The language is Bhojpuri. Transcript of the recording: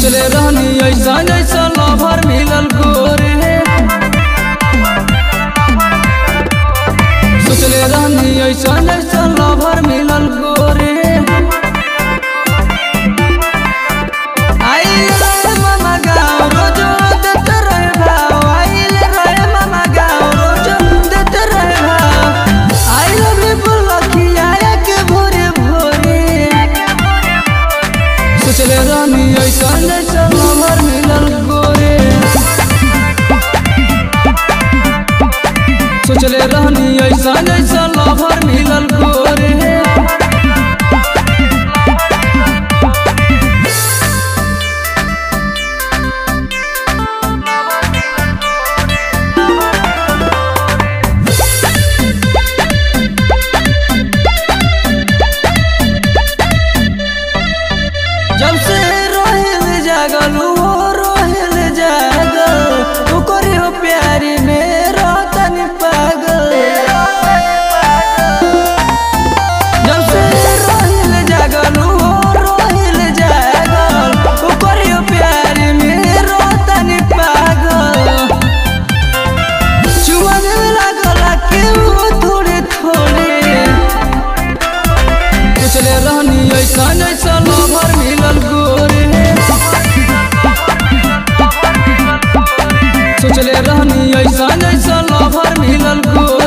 सोचले रहनी ऐसा जैसा लवर मिलल गोरे सोचले रहनी ऐसा जैसा लवर मिलल गोरे आइल रहे मामा गाँव रोजो देते रहे भाव आइल रहे मामा गाँव रोजो देते रहे भाव आई लव यू बोलखिया के भोरे भोरे सोचले रहनी ऐसा जैसा लवर मिलल गोरे सोचले रहनी ऐसा जैसा लवर मिलल गोरे जब से रोहिल जागल हो रोहिल जागल ओकरे हो प्यारी में रोतनी पागल जब से रोहिल जागल हो रोहिल जागल ओकरे हो प्यारी में रोतनी पागल चुमन में लागल के वो थोड़े थोड़े सोचले रहनी ऐसा जैसा लवर मिलल गोरे सोचले रहनी ऐसा जैसा लवर मिलल गोरे